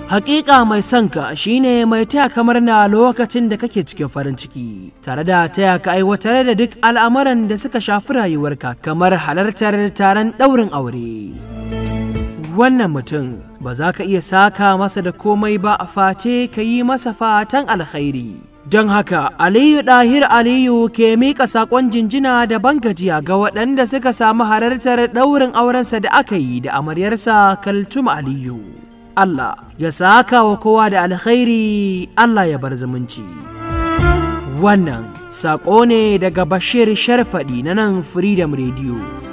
Hakika mai son ka shine mai taya kamar na lokacin da kake cikin farin ciki, tare da taya ka aiwatar da duk al'amuran da suka shafi rayuwarka kamar halartar taron ɗaurin aure. Wannan mutum ba za ka iya saka masa da komai ba a face ka yi masa fatan alkhairi. Don haka Aliyu Ɗahir Aliyu ke miƙa saƙon jinjina da bangajiya ga waɗanda suka samu halartar ɗaurin aurensa da aka yi da amaryarsa Kaltum Aliyu. Allah ya saka wa kowa da alkhairi Allah ya bar zumunci. Wannan saƙo ne daga Bashir Sharfaɗi na nan Freedom Radio.